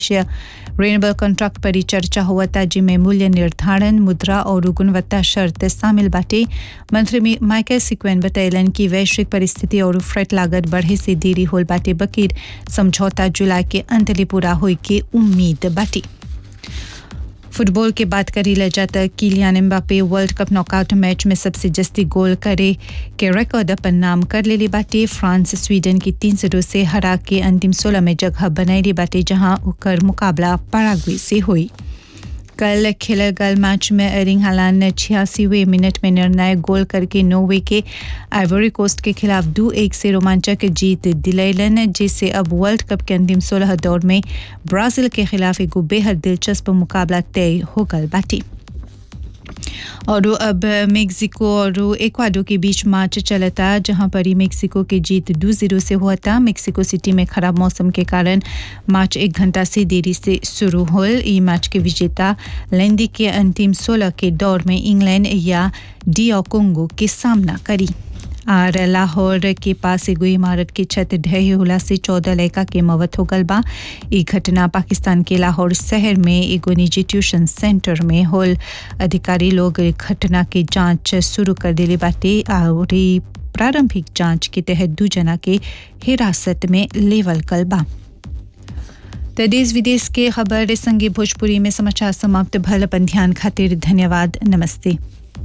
रेनबल contract पर ही चर्चा हुआ था जिनमें मूल्य निर्धारण मुद्रा और गुणवत्ता शर्त शामिल बाटे मंत्री माइकल सिक्वेन बतैलन कि वैश्विक परिस्थिति और फ्रेट लागत बढ़े से देरी होल बाटे बकीर समझौता जुलाई के अंत ले पूरा होए के उम्मीद बाटी फुटबॉल के बात करी ले जाता Kylian Mbappe World Cup knockout match में सबसे जस्ती गोल करे के रिकॉर्ड अपन नाम कर लेली बाटे फ्रांस स्वीडन की तीन जीरो से हरा के अंतिम सोलह में जगह बनाई बाटे जहां उकर मुकाबला पराग्वे से हुई कल खेले गल मैच में एरिंग हालान ने छियासीवें मिनट में निर्णायक गोल करके नोवे के आइवरी कोस्ट के खिलाफ दो एक से रोमांचक जीत दिलैलन जिससे अब वर्ल्ड कप के अंतिम सोलह दौर में ब्राजील के खिलाफ एक बेहद दिलचस्प मुकाबला तय हो गल बाटी और अब मेक्सिको और एक्वाडो के बीच मैच चलता जहां पर ही मेक्सिको की जीत दो जीरो से हुआ था मेक्सिको सिटी में खराब मौसम के कारण मैच एक घंटा से देरी से शुरू हो ये मैच के विजेता लेंदी के अंतिम सोलह के दौर में इंग्लैंड या डियो कोंगो के सामना करी और लाहौर के पास एगो इमारत की छत ढहे होला से चौदह लड़का के मौत हो गल बा ई घटना पाकिस्तान के लाहौर शहर में एगो निजी ट्यूशन सेंटर में होल अधिकारी लोग घटना के जांच शुरू कर दिले बाटे और प्रारंभिक जांच के तहत दू जना के हिरासत में लेवल कल बा तो देश विदेश के खबर संगे भोजपुरी में समाचार समाप्त भल अपन ध्यान खातिर धन्यवाद नमस्ते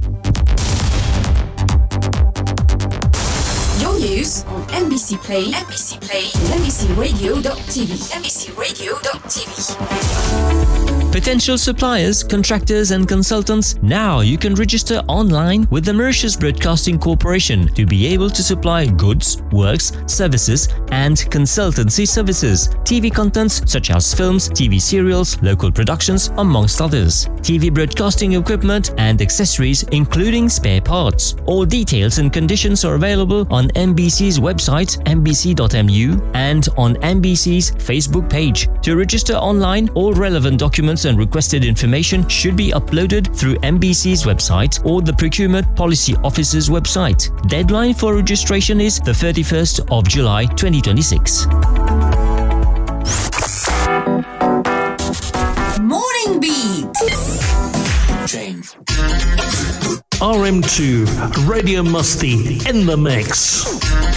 Your news on NBC Play, NBC Play, NBCRadio.tv, NBCRadio.tv. Potential suppliers, contractors, and consultants, now you can register online with the Mauritius Broadcasting Corporation to be able to supply goods, works, services, and consultancy services. TV contents such as films, TV serials, local productions, amongst others. TV broadcasting equipment and accessories, including spare parts. All details and conditions are available on MBC's website, mbc.mu, and on MBC's Facebook page. To register online, all relevant documents and requested information should be uploaded through MBC's website or the Procurement Policy Office's website. Deadline for registration is the 31st of July 2026. Morning Beat. RM2 Radio Musty in the mix.